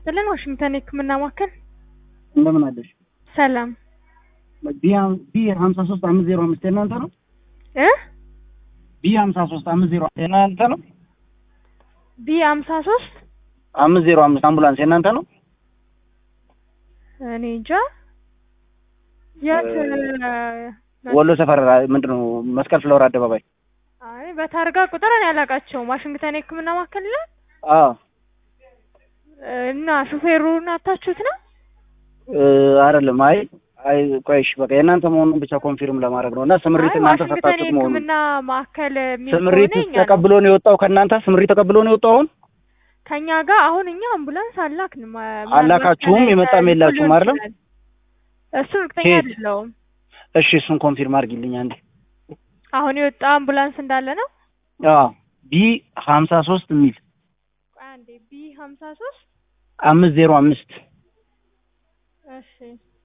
ይስጥልን። ዋሽንግተን የህክምና ማዕከል እንደምን አለሽ? ሰላም ቢ ሀምሳ ሶስት አምስት ዜሮ አምስት የእናንተ ነው? እ ቢ ሀምሳ ሶስት አምስት ዜሮ የእናንተ ነው? ቢ ሀምሳ ሶስት አምስት ዜሮ አምስት አምቡላንስ የእናንተ ነው? እኔ እንጃ የት ወሎ ሰፈር ምንድን ነው መስቀል ፍለወር አደባባይ። አይ በታርጋ ቁጥር እኔ አላውቃቸውም። ዋሽንግተን የህክምና ማዕከል ላይ አዎ እና ሹፌሩን አታችሁት ነው? እ አይደለም። አይ አይ ቆይሽ በቃ የእናንተ መሆኑን ብቻ ኮንፊርም ለማድረግ ነው እና ስምሪት አይ እናንተ ዋሽንግተን ሰጣችሁት መሆኑን የህክምና ማዕከል የሚል ስምሪት ከሆነ እኛ ነው። ተቀብሎ ነው የወጣው ከእናንተ ስምሪት ተቀብሎ ነው የወጣው አሁን ከኛ ጋር አሁን እኛ አምቡላንስ አላክንም። አላካችሁም? የመጣም የላችሁም አይደለም? እሱ እርግጠኛ ኬት? አይደለሁም። እሺ እሱን ኮንፊርም አድርጊልኝ አንዴ አሁን የወጣ አምቡላንስ እንዳለ ነው። አዎ ቢ ሀምሳ ሶስት የሚል ቆይ አንዴ ቢ ሀምሳ ሶስት አምስት ዜሮ አምስት እሺ